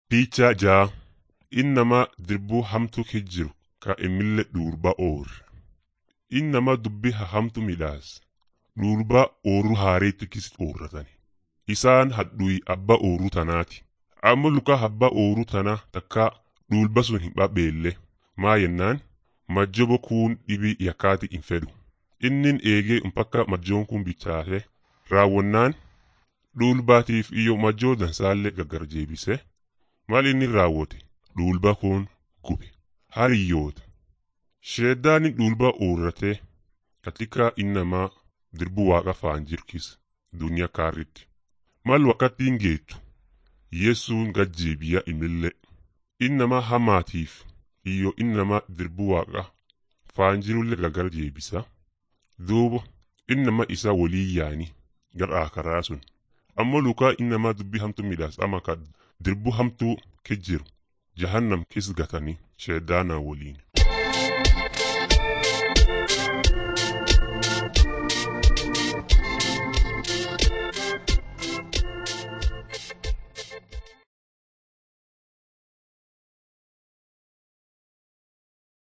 Piichaa ja'a inni nama dirbuu hamtuu keessa jiru ka emillee dhuurba oor. Inni nama dubbii hamtu midhaas dhuurba ooruu haareetti kis oorratani. Isaan hadhuyi abba ooruu tanaati. Amma luka abba ooruu tana takka dhuulba sun hin dhabeelle. Maa yennaan majjobo kuun dhibii yakkaati hin fedhu. Innin eegee mpaka majjoon kun bichaate raawwannaan dhuulbaatiif iyyoo majjoo dansaallee gaggar jeebise. Maal inni raawwate dhuulba kun gube. Hariyyoota. Sheeddaani dhuulba oorratee katika innamaa dirbu waaqa faan jirkis duniyaa kaarritti. Mal wakkattiin geettu Yesuun gajjeebiya imillee. Innamaa hamaatiif iyyoo innamaa dirbu waaqa faan jirullee gaggar jeebisa. Duuba innama isa walii yaani gara karaa sun. Ammoo lukaa innamaa dubbii hamtuu midhaas ama ka dirbu hamtuu ke jiru jahannam kis gatanii sheeddaanaa waliin.